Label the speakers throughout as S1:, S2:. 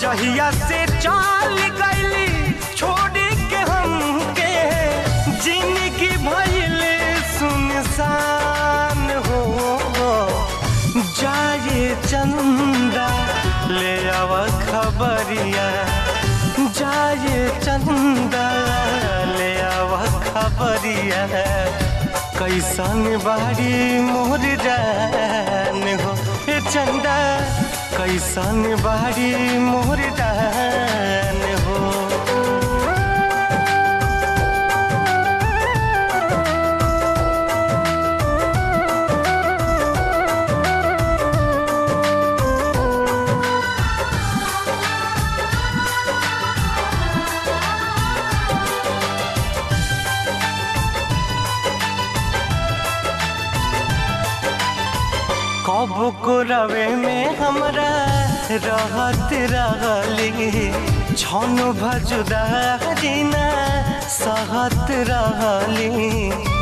S1: जहिया से चाल गईली छोड़ के हमके जिंदगी भइल सुनसान हो जाए चंदा ले आव खबरिया जाए चंदा ले आव खबरिया कैसन बाड़ी मोर जान हो ए चंदा कैसन बाड़ी मोर जान हो कब को रवे में हमरा रहत रहली छन भजुदारी ना सहत रहली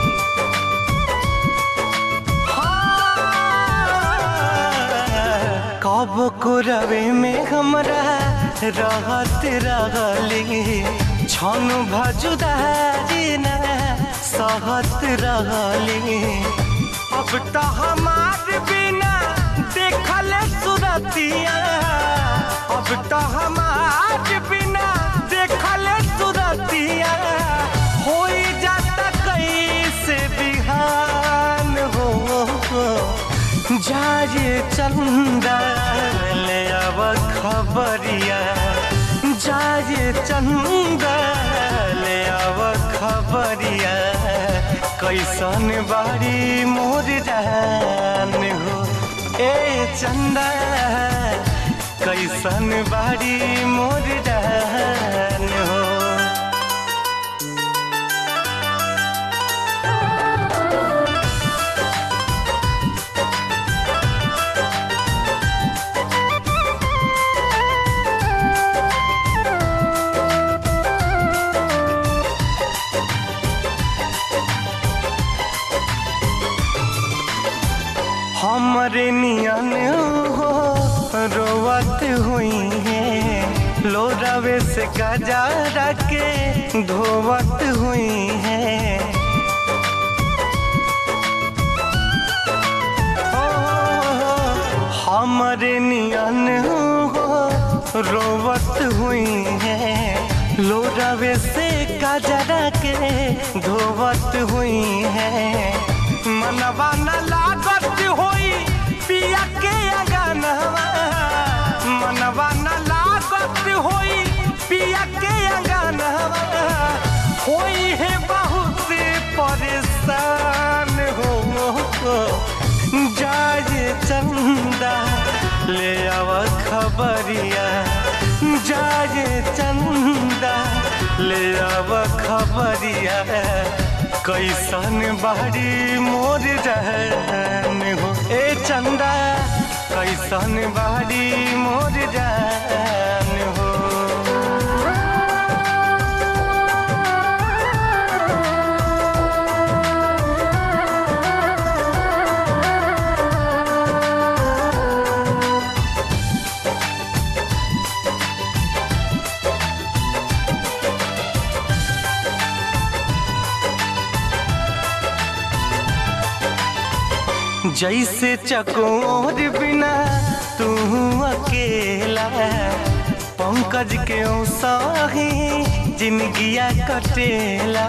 S1: कब को रवे में हमरा रहत रहली छन भजुदारी ना सहत रहली अब तो हमार बिना देखल सुरतिया अब तो हमार बिना देखल सुरतिया हो जाता कैसे बिहान हो जाए चंदा ले अब खबरिया जाए चंदा ले अब खबरिया कैसन बाड़ी मोर जान हो ए चंदा कैसन बाड़ी मोर जान हो हमरे नियन हो रोवत हुई है लोरावे से गजा के धोवत हुई है ओ, हमरे नियन हो रोवत हुई है लोरावे से गजरा के धोवत हुई है मनवा न लागत होई पिया के अगनवा मनवा न लागत होई पिया के अगनवा होई है बहुत परेशान हो जाए चंदा ले आव खबरिया जाए चंदा ले आव खबरिया कैसन बाड़ी मोर जान हो ए चंदा कैसन बाड़ी मोर जान हो जैसे चकोर बिना तू अकेला पंकज के साही जिंदगिया कटेला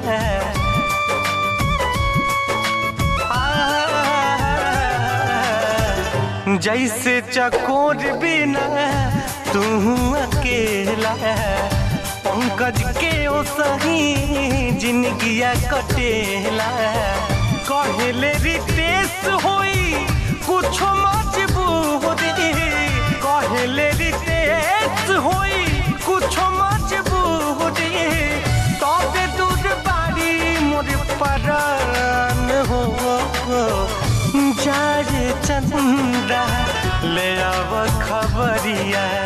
S1: आ, जैसे चकोर बिना तू अकेला पंकज के सही जिंदगिया कटेला कहले रितेश होई कुछ मजबूरी कहले रितेश होई कुछ मजबूरी तबे दूर बारी मोर परान हो जाए चंदा ले आव खबरिया